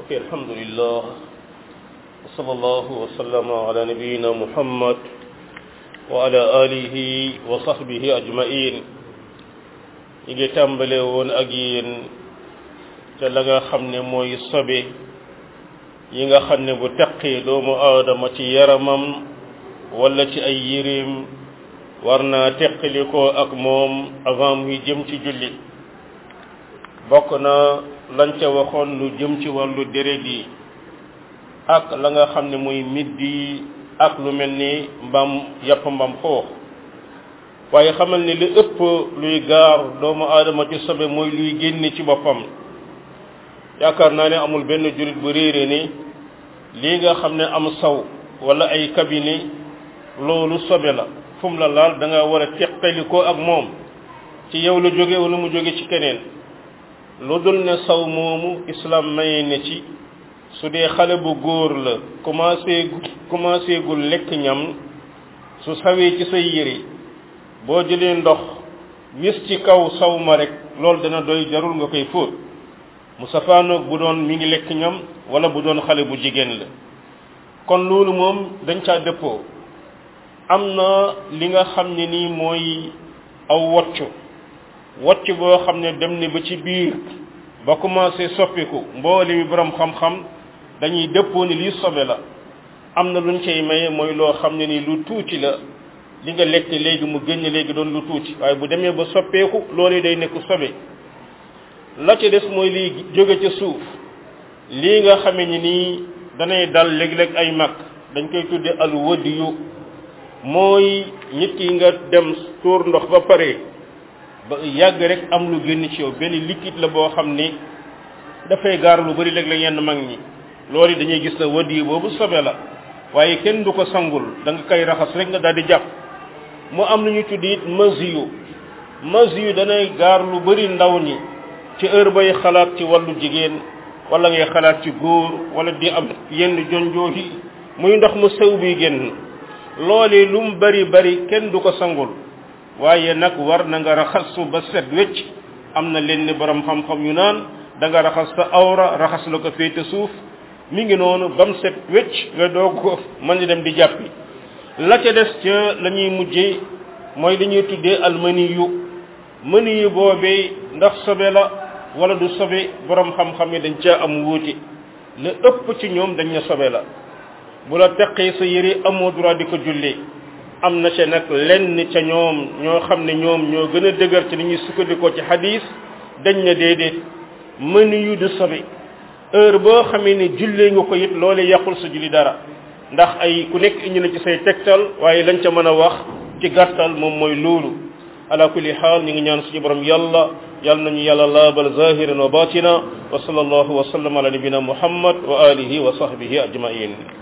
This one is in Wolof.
ok alhamdulillah wa sallallahu wa sallama ala nabiyina muhammad wa ala alihi wa sahbihi ajmain ñi ngi tàmbale woon ak yéen ca la nga xam ne mooy sobe yi nga xam ne bu teqee doomu aadama ci yaramam wala ci ay yéreem war naa teqalikoo ak moom avant muy jëm ci julli bokk na lañ ca waxoon lu jëm ci wàllu deret yi ak la nga xam ne mooy middi ak lu mel ni mbam yàpp mbam xoox waaye xamal ni li ëpp luy gaar doomu aadama ci sobe mooy luy génne ci boppam yaakaar naa ne amul benn jullit bu réere ni lii nga xam ne am saw wala ay cabinet loolu sobe la fu mu la laal da nga war a teqali ko ak moom ci yow la jóge wala mu jóge ci keneen lu dul ne saw moomu islam maye ne ci su dee xale bu góor la commencé commencé gul lekk ñam su sawee ci say yére boo jëlee ndox wis ci kaw saw ma rek loolu dana doy jarul nga koy fóot mu safaanoog bu doon mi ngi lekk ñam wala bu doon xale bu jigéen la kon loolu moom dañ caa dëppoo am na li nga xam ne nii mooy aw woccu wocc boo xam ne dem ne ba ci biir ba commencé soppiku mboole mi borom xam-xam dañuy dëppoo ni lii sobe la am na luñ cay maye mooy loo xam ne nii lu tuuti la li nga lekk léegi mu génn léegi doon lu tuuti waaye bu demee ba soppeeku loolee day nekk sobe la ca des mooy lii jóge ca suuf lii nga xame ni nii danay dal léeg-léeg ay mag dañ koy tudde al wadiyu mooy nit ki nga dem tuur ndox ba pare ba yàgg rek am lu génn ci yow benn liquide la boo xam ni dafay gaar lu bari léeg-léeg yenn mag ñi loolu dañuy gis na wadiyu boobu sobe la waaye kenn du ko sangul da nga koy raxas rek nga daal di jàpp mu am lu ñu tudd it masiyu masiyu danay gaar lu bari ndaw ñi ci heure bay xalaat ci wàllu jigéen wala ngay xalaat ci góor wala di am yenn jonjoo yi muy ndox mu sew bi génn loolee lu mu bari bari kenn du ko sangul waaye nag war na nga raxasu ba set wecc am na leen ni borom xam-xam yu naan da nga raxas sa awra raxas la ko féete suuf mi ngi noonu ba mu set wecc nga doog ko mën di dem di jàppi la ca des ca la ñuy mujjee mooy li ñuy tuddee almani yu mëni yu boobee ndax sobe la wala du sobe borom xam-xam yi dañ caa am wuute la ëpp ci ñoom dañ ne sobe la bu la teqee sa yére amoo droit di ko jullee am na ca nag lenn ca ñoom ñoo xam ne ñoom ñoo gën a dëgër ci li ñuy sukkandikoo ci hadis dañ ne déedéet mëni yu du sobe heure boo xamee ne jullee nga ko it loole yàqul sa julli dara ndax ay ku nekk indi na ci say tegtal waaye lañ ca mën a wax ci gàttal moom mooy loolu ala kulli xaal ñu ngi ñaan suñu borom yàlla yàlla nañu yàlla laabal zahiran wa batina wa sallallahu wa sallam ala nabina muhammad wa alihi wa sahbihi ajmain